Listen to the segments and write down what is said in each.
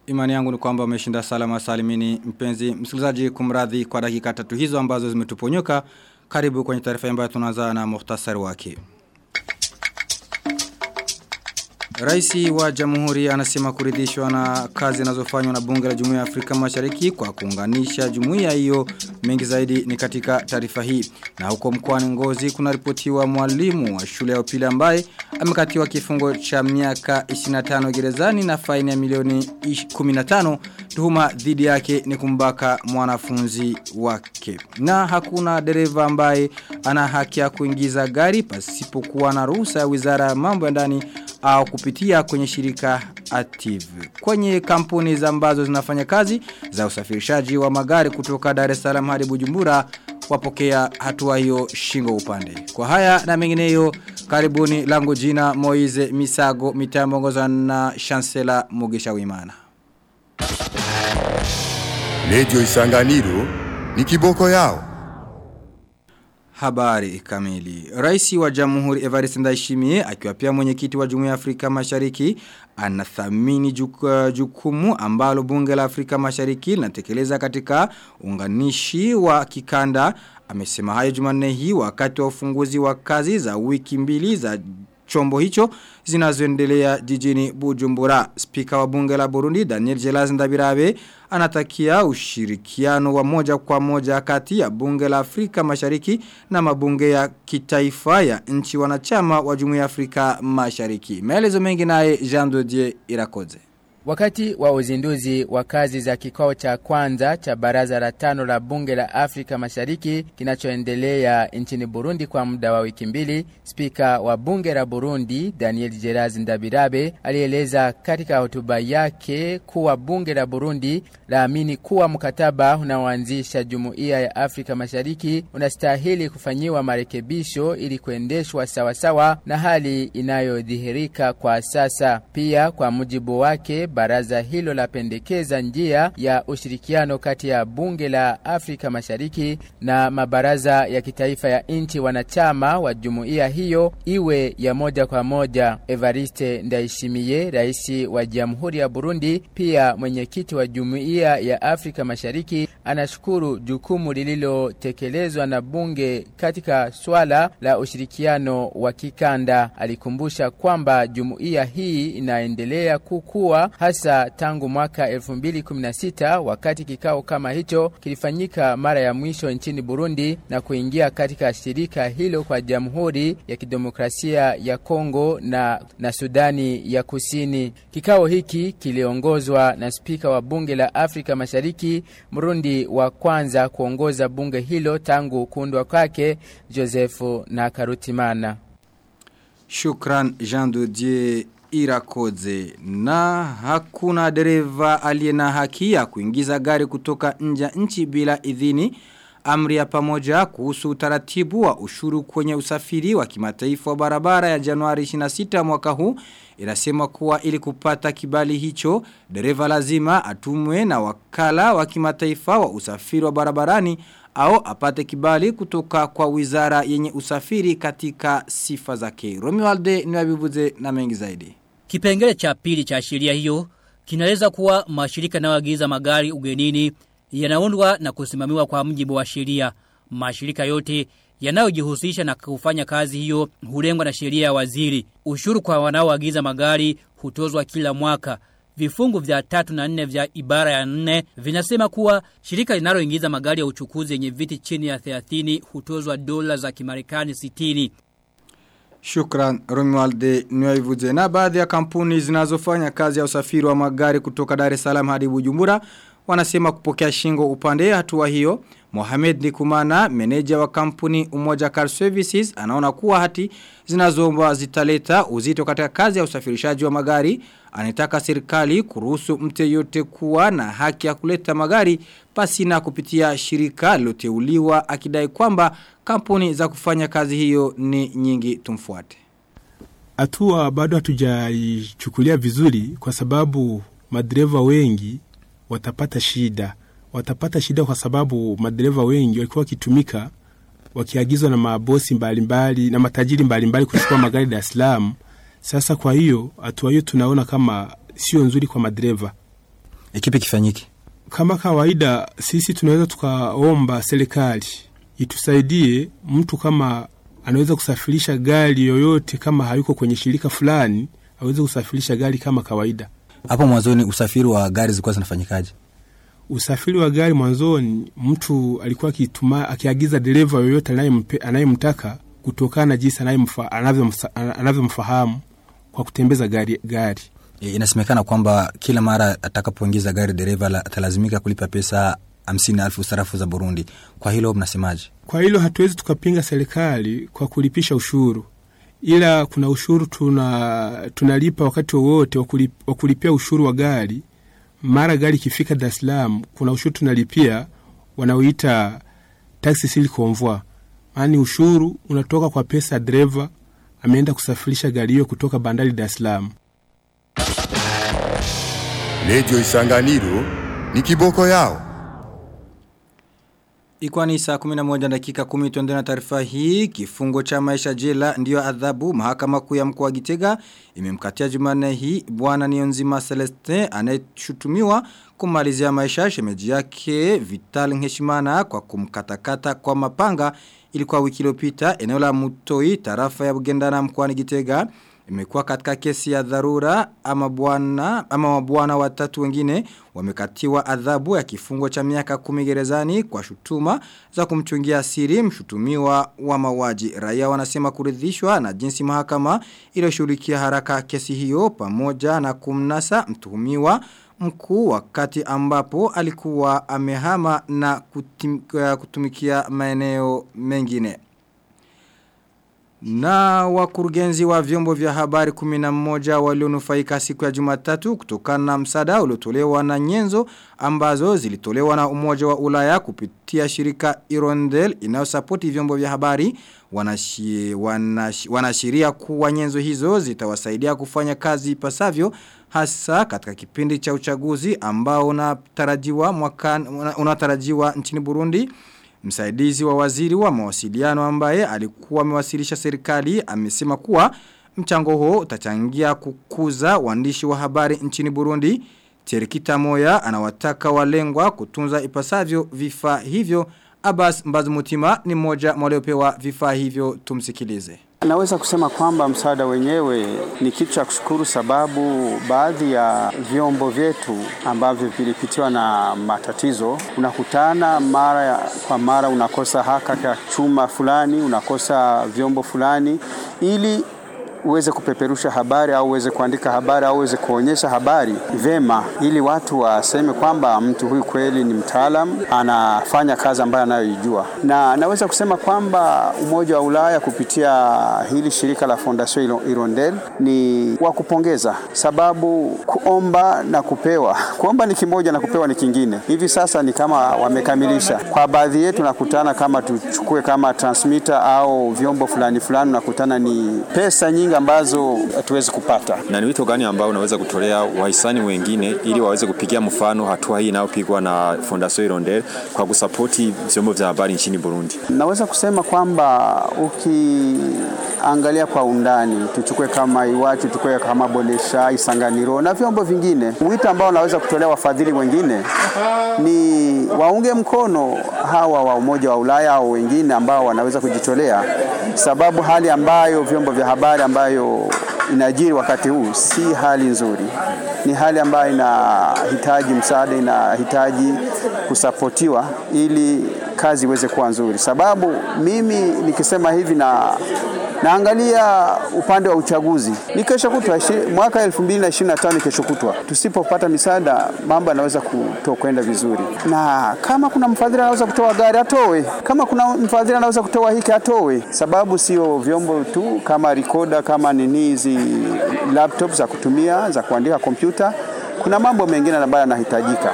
Imani yangu ni kwamba umeshinda salama salimini mpenzi msikilizaji kumradhi kwa dakika tatu hizo ambazo zimetuponyoka. Karibu kwenye taarifa ambayo tunaanza na muhtasari wake. Raisi wa Jamhuri anasema kuridhishwa na kazi zinazofanywa na bunge la Jumuiya ya Afrika Mashariki kwa kuunganisha jumuiya hiyo mengi zaidi ni katika taarifa hii. Na huko mkoani Ngozi kunaripotiwa mwalimu wa shule ya upili ambaye amekatiwa kifungo cha miaka 25 gerezani na faini ya milioni 15 tuhuma dhidi yake ni kumbaka mwanafunzi wake. Na hakuna dereva ambaye ana haki ya kuingiza gari pasipokuwa na ruhusa ya Wizara ya Mambo ya Ndani au kupitia kwenye shirika Active. Kwenye kampuni za ambazo zinafanya kazi za usafirishaji wa magari kutoka Dar es Salaam hadi Bujumbura wapokea hatua hiyo shingo upande. Kwa haya na mengineyo karibuni langu jina Moize Misago mitambongoza na Chancellor Mugisha Wimana. Radio Isanganiro ni kiboko yao. Habari kamili. Raisi wa Jamhuri Evariste Ndayishimiye akiwa pia mwenyekiti wa Jumuiya ya Afrika Mashariki anathamini juk, jukumu ambalo bunge la Afrika Mashariki linatekeleza katika unganishi wa kikanda. Amesema hayo Jumanne hii wakati wa ufunguzi wa kazi za wiki mbili za chombo hicho zinazoendelea jijini Bujumbura. Spika wa bunge la Burundi Daniel Jelaz Ndabirabe anatakia ushirikiano wa moja kwa moja kati ya bunge la Afrika Mashariki na mabunge ya kitaifa ya nchi wanachama wa Jumuiya ya Afrika Mashariki. Maelezo mengi naye Jean Dodier Irakoze. Wakati wa uzinduzi wa kazi za kikao cha kwanza cha baraza la tano la bunge la Afrika Mashariki kinachoendelea nchini Burundi kwa muda wa wiki mbili, spika wa bunge la Burundi Daniel Geraz Ndabirabe alieleza katika hotuba yake kuwa bunge la Burundi laamini kuwa mkataba unaoanzisha jumuiya ya Afrika Mashariki unastahili kufanyiwa marekebisho ili kuendeshwa sawasawa na hali inayodhihirika kwa sasa. Pia kwa mujibu wake baraza hilo lapendekeza njia ya ushirikiano kati ya bunge la Afrika Mashariki na mabaraza ya kitaifa ya nchi wanachama wa jumuiya hiyo iwe ya moja kwa moja. Evariste Ndayishimiye, rais wa Jamhuri ya Burundi, pia mwenyekiti wa jumuiya ya Afrika Mashariki, anashukuru jukumu lililotekelezwa na bunge katika swala la ushirikiano wa kikanda. Alikumbusha kwamba jumuiya hii inaendelea kukua hasa tangu mwaka 2016 wakati kikao kama hicho kilifanyika mara ya mwisho nchini Burundi na kuingia katika shirika hilo kwa Jamhuri ya Kidemokrasia ya Kongo na, na Sudani ya Kusini. Kikao hiki kiliongozwa na spika wa bunge la Afrika Mashariki, Mrundi wa kwanza kuongoza bunge hilo tangu kuundwa kwake, Joseph Nakarutimana. Shukran Jean Dodier Irakoze na hakuna dereva aliye na haki ya kuingiza gari kutoka nje nchi bila idhini amri ya pamoja kuhusu utaratibu wa ushuru kwenye usafiri wa kimataifa wa barabara ya Januari 26 mwaka huu inasema kuwa ili kupata kibali hicho dereva lazima atumwe na wakala wa kimataifa wa usafiri wa barabarani au apate kibali kutoka kwa wizara yenye usafiri katika sifa zake. Romualde niwabivuze na mengi zaidi. Kipengele cha pili cha sheria hiyo kinaeleza kuwa mashirika yanayoagiza magari ugenini yanaundwa na kusimamiwa kwa mjibu wa sheria. Mashirika yote yanayojihusisha na kufanya kazi hiyo hulengwa na sheria ya waziri. Ushuru kwa wanaoagiza magari hutozwa kila mwaka. Vifungu vya tatu na nne vya ibara ya nne vinasema kuwa shirika linaloingiza magari ya uchukuzi yenye viti chini ya 30 hutozwa dola za Kimarekani 60. Shukran Romualde Nwaivuze na baadhi ya kampuni zinazofanya kazi ya usafiri wa magari kutoka Dar es Salaam hadi Bujumbura wanasema kupokea shingo upande hatua hiyo. Mohamed Nikumana, meneja wa kampuni Umoja Car Services, anaona kuwa hati zinazoomba zitaleta uzito katika kazi ya usafirishaji wa magari. Anataka serikali kuruhusu mte yote kuwa na haki ya kuleta magari pasi na kupitia shirika liloteuliwa akidai kwamba kampuni za kufanya kazi hiyo ni nyingi tumfuate. Hatua bado hatujaichukulia vizuri kwa sababu madereva wengi watapata shida. Watapata shida kwa sababu madereva wengi walikuwa wakitumika wakiagizwa na mabosi mbalimbali mbali, na matajiri mbalimbali kuchukua magari Dar es Salaam. Sasa kwa hiyo hatua hiyo tunaona kama sio nzuri kwa madereva. Ikipi kifanyike? Kama kawaida, sisi tunaweza tukaomba serikali itusaidie. Mtu kama anaweza kusafirisha gari yoyote, kama hayuko kwenye shirika fulani, aweze kusafirisha gari kama kawaida. Hapo mwanzoni usafiri wa gari zilikuwa zinafanyikaje? Usafiri wa gari mwanzoni, mtu alikuwa akituma akiagiza dereva yoyote anayempe- anayemtaka kutokana na jinsi anayemfa- anavyomsa- anavyomfahamu kwa kutembeza gari, gari. E, inasemekana kwamba kila mara atakapoingiza gari dereva la- atalazimika kulipa pesa hamsini elfu sarafu za Burundi. Kwa hilo mnasemaje? Kwa hilo hatuwezi tukapinga serikali kwa kulipisha ushuru, ila kuna ushuru tuna tunalipa wakati wowote wa kulip- wa kulipia ushuru wa gari. Mara gari ikifika Dar es Salaam, kuna ushuru tunalipia wanaoita taxi sur convoi, yaani ushuru unatoka kwa pesa ya dereva ameenda kusafirisha gari hiyo kutoka bandari Dar es Salaam. Redio Isanganiro ni kiboko yao. Ikuwa ni saa 11 dakika 10 tuende na taarifa hii. Kifungo cha maisha jela ndiyo adhabu mahakama kuu ya mkoa wa Gitega imemkatia Jumanne hii bwana Niyonzima Celestin anayeshutumiwa kumalizia maisha shemeji yake Vital Nkeshimana kwa kumkatakata kwa mapanga ilikuwa wiki iliyopita eneo la Mutoi tarafa ya Bugendana mkoani Gitega imekuwa katika kesi ya dharura ama bwana ama mabwana watatu wengine wamekatiwa adhabu ya kifungo cha miaka kumi gerezani kwa shutuma za kumchungia siri mshutumiwa wa mauaji. Raia wanasema kuridhishwa na jinsi mahakama iliyoshughulikia haraka kesi hiyo pamoja na kumnasa mtuhumiwa mkuu wakati ambapo alikuwa amehama na kutim, kutumikia maeneo mengine. Na wakurugenzi wa vyombo vya habari 11 walionufaika siku ya Jumatatu kutokana na msaada uliotolewa na nyenzo ambazo zilitolewa na Umoja wa Ulaya kupitia shirika Irondel inayosapoti vyombo vya habari wanashi, wanashi, wanashiria kuwa nyenzo hizo zitawasaidia kufanya kazi ipasavyo hasa katika kipindi cha uchaguzi ambao unatarajiwa mwaka unatarajiwa nchini Burundi. Msaidizi wa waziri wa mawasiliano ambaye alikuwa amewasilisha serikali amesema kuwa mchango huo utachangia kukuza waandishi wa habari nchini Burundi. Terikita Moya anawataka walengwa kutunza ipasavyo vifaa hivyo. Abbas Mbazumutima ni mmoja waliopewa vifaa hivyo tumsikilize. Naweza kusema kwamba msaada wenyewe ni kitu cha kushukuru, sababu baadhi ya vyombo vyetu ambavyo vilipitiwa na matatizo, unakutana mara ya, kwa mara unakosa haka ka chuma fulani, unakosa vyombo fulani, ili uweze kupeperusha habari au uweze kuandika habari au uweze kuonyesha habari vema, ili watu waseme kwamba mtu huyu kweli ni mtaalam, anafanya kazi ambayo anayoijua. Na naweza kusema kwamba Umoja wa Ulaya kupitia hili shirika la Fondation Hirondelle ni wa kupongeza, sababu kuomba na kupewa, kuomba ni kimoja na kupewa ni kingine. Hivi sasa ni kama wamekamilisha. Kwa baadhi yetu nakutana kama tuchukue kama transmitter au vyombo fulani fulani, nakutana ni pesa nyingi ambazo hatuwezi kupata. Na ni wito gani ambao unaweza kutolea wahisani wengine ili waweze kupigia mfano hatua hii inayopigwa na Fondation Hirondelle kwa kusapoti vyombo vya habari nchini Burundi? Naweza kusema kwamba ukiangalia kwa undani, tuchukue kama Iwachu, tuchukue kama Bonesha, Isanganiro na vyombo vingine, wito ambao naweza kutolea wafadhili wengine ni waunge mkono hawa wa Umoja wa Ulaya au wengine ambao wanaweza kujitolea, sababu hali ambayo vyombo vya habari ambayo inajiri wakati huu si hali nzuri, ni hali ambayo inahitaji msaada, inahitaji kusapotiwa ili kazi iweze kuwa nzuri. Sababu mimi nikisema hivi na naangalia upande wa uchaguzi ni kesho kutwa mwaka 2025 kesho kutwa. Tusipopata misaada, mambo yanaweza kutokwenda vizuri, na kama kuna mfadhili anaweza kutoa gari atoe, kama kuna mfadhili anaweza kutoa hiki atoe, sababu sio vyombo tu kama recorder, kama nini hizi laptop za kutumia za kuandika kompyuta, kuna mambo mengine ambayo yanahitajika.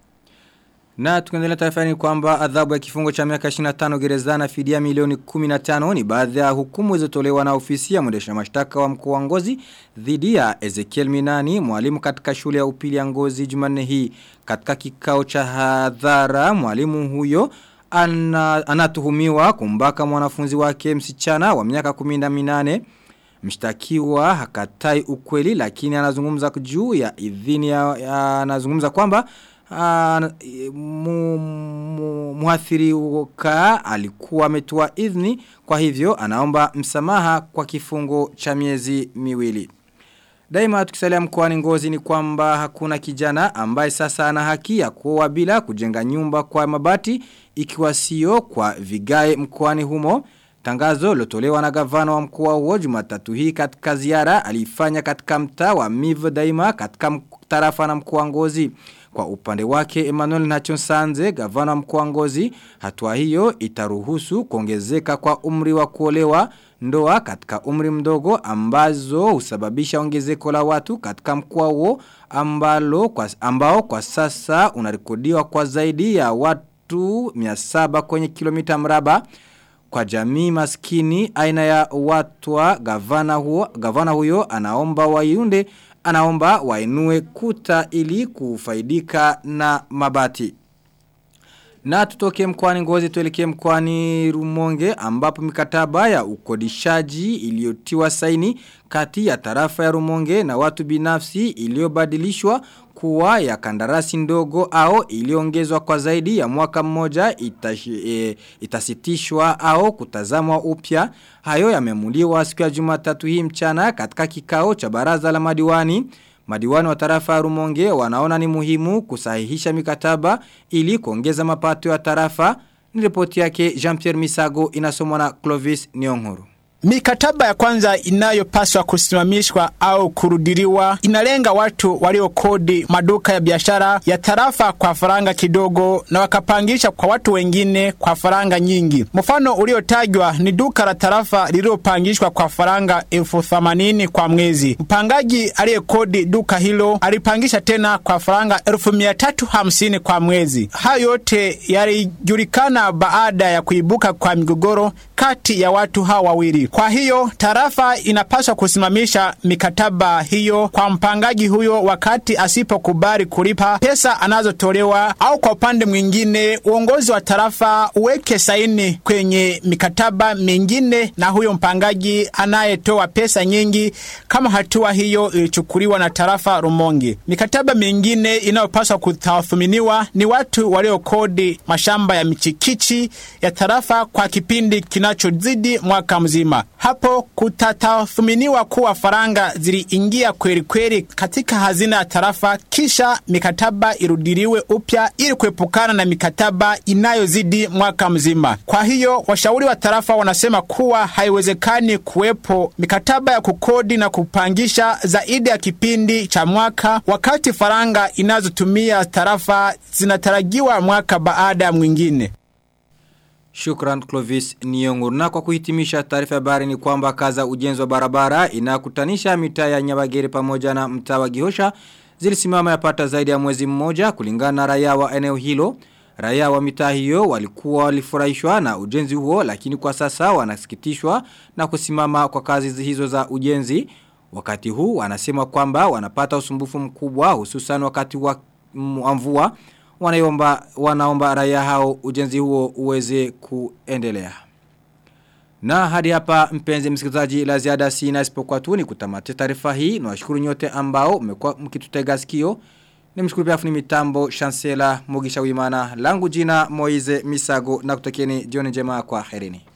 Na tukiendelea taarifa ni kwamba adhabu ya kifungo cha miaka 25 gerezani na fidia milioni 15 ni baadhi ya hukumu zilizotolewa na ofisi ya mwendesha mashtaka wa mkoa wa Ngozi dhidi ya Ezekiel Minani mwalimu katika shule ya upili ya Ngozi Jumanne hii katika kikao cha hadhara mwalimu huyo ana, anatuhumiwa kumbaka mwanafunzi wake msichana wa miaka 18 Mshtakiwa hakatai ukweli lakini anazungumza juu ya idhini ya, ya anazungumza kwamba uh, mu, mu, muhathirika alikuwa ametoa idhini kwa hivyo anaomba msamaha kwa kifungo cha miezi miwili. Daima tukisalia mkoani ngozi ni kwamba hakuna kijana ambaye sasa ana haki ya kuoa bila kujenga nyumba kwa mabati ikiwa sio kwa vigae mkoani humo. Tangazo lotolewa na gavana wa mkoa huo Jumatatu hii katika ziara alifanya katika mtaa wa Mivo Daima katika tarafa na mkoa Ngozi. Kwa upande wake Emmanuel Nachonsanze, gavana wa mkoa Ngozi, hatua hiyo itaruhusu kuongezeka kwa umri wa kuolewa ndoa katika umri mdogo ambazo husababisha ongezeko la watu katika mkoa huo ambalo kwa, ambao kwa sasa unarekodiwa kwa zaidi ya watu 700 kwenye kilomita mraba kwa jamii maskini aina ya watu wa gavana huo gavana huyo anaomba waiunde anaomba wainue kuta ili kufaidika na mabati na tutoke mkwani ngozi tuelekee mkwani rumonge ambapo mikataba ya ukodishaji iliyotiwa saini kati ya tarafa ya rumonge na watu binafsi iliyobadilishwa kuwa ya kandarasi ndogo au iliongezwa kwa zaidi ya mwaka mmoja itashi, e, itasitishwa au kutazamwa upya hayo yamemuliwa siku ya Jumatatu hii mchana katika kikao cha baraza la madiwani Madiwani wa tarafa ya Rumonge wanaona ni muhimu kusahihisha mikataba ili kuongeza mapato ya tarafa. Ni ripoti yake Jean-Pierre Misago inasomwa na Clovis Nyong'oro. Mikataba ya kwanza inayopaswa kusimamishwa au kurudiliwa inalenga watu waliokodi maduka ya biashara ya tarafa kwa faranga kidogo na wakapangisha kwa watu wengine kwa faranga nyingi. Mfano uliotajwa ni duka la tarafa lililopangishwa kwa faranga elfu themanini kwa mwezi. Mpangaji aliyekodi duka hilo alipangisha tena kwa faranga elfu mia tatu hamsini kwa mwezi. Hayo yote yalijulikana baada ya kuibuka kwa migogoro kati ya watu hawa wawili. Kwa hiyo tarafa inapaswa kusimamisha mikataba hiyo kwa mpangaji huyo wakati asipokubali kulipa pesa anazotolewa, au kwa upande mwingine uongozi wa tarafa uweke saini kwenye mikataba mingine na huyo mpangaji anayetoa pesa nyingi, kama hatua hiyo ilichukuliwa na tarafa Rumonge. Mikataba mingine inayopaswa kutathminiwa ni watu waliokodi mashamba ya michikichi ya tarafa kwa kipindi kinachozidi mwaka mzima. Hapo kutatathminiwa kuwa faranga ziliingia kweli kweli katika hazina ya tarafa, kisha mikataba irudiliwe upya ili kuepukana na mikataba inayozidi mwaka mzima. Kwa hiyo washauri wa tarafa wanasema kuwa haiwezekani kuwepo mikataba ya kukodi na kupangisha zaidi ya kipindi cha mwaka, wakati faranga inazotumia tarafa zinatarajiwa mwaka baada ya mwingine. Shukran Clovis Nyong'o. Na kwa kuhitimisha taarifa ya habari ni kwamba kaza ujenzi wa barabara inakutanisha mitaa ya Nyabagere pamoja na mtaa wa Gihosha zilisimama yapata zaidi ya mwezi mmoja kulingana na raia wa eneo hilo. Raia wa mitaa hiyo walikuwa walifurahishwa na ujenzi huo lakini kwa sasa wanasikitishwa na kusimama kwa kazi hizo za ujenzi. Wakati huu wanasema kwamba wanapata usumbufu mkubwa hususan wakati wa mvua wanaomba wanaomba raia hao ujenzi huo uweze kuendelea. Na hadi hapa mpenzi msikilizaji la ziada sina isipokuwa tu ni kutamatisha taarifa hii na washukuru nyote ambao mmekuwa mkitutega sikio. Nimshukuru pia fundi mitambo Chancellor Mugisha Wimana langu jina Moize Misago na kutakieni jioni njema kwa herini.